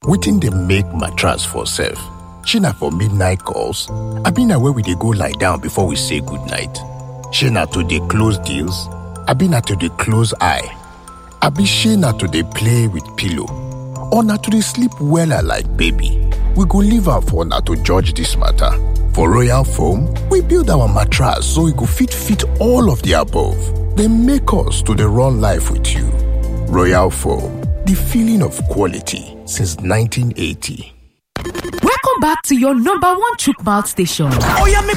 wetin dey make mattress for sef? shey na for midnight calls abi na where we dey go lie down before we say goodnight? shey na to dey close deals abi na to dey close eye? abi shey na to dey play with pillow or na to dey sleep wella like baby? we go leave am for una to judge dis matter. For Royal Foam, we build our mattress so e go fit fit all of the above. Dey make us to dey run life with you. Royal Foam, the feeling of quality since 1980. Welcome back to your number one chook mouth station. Oh yeah,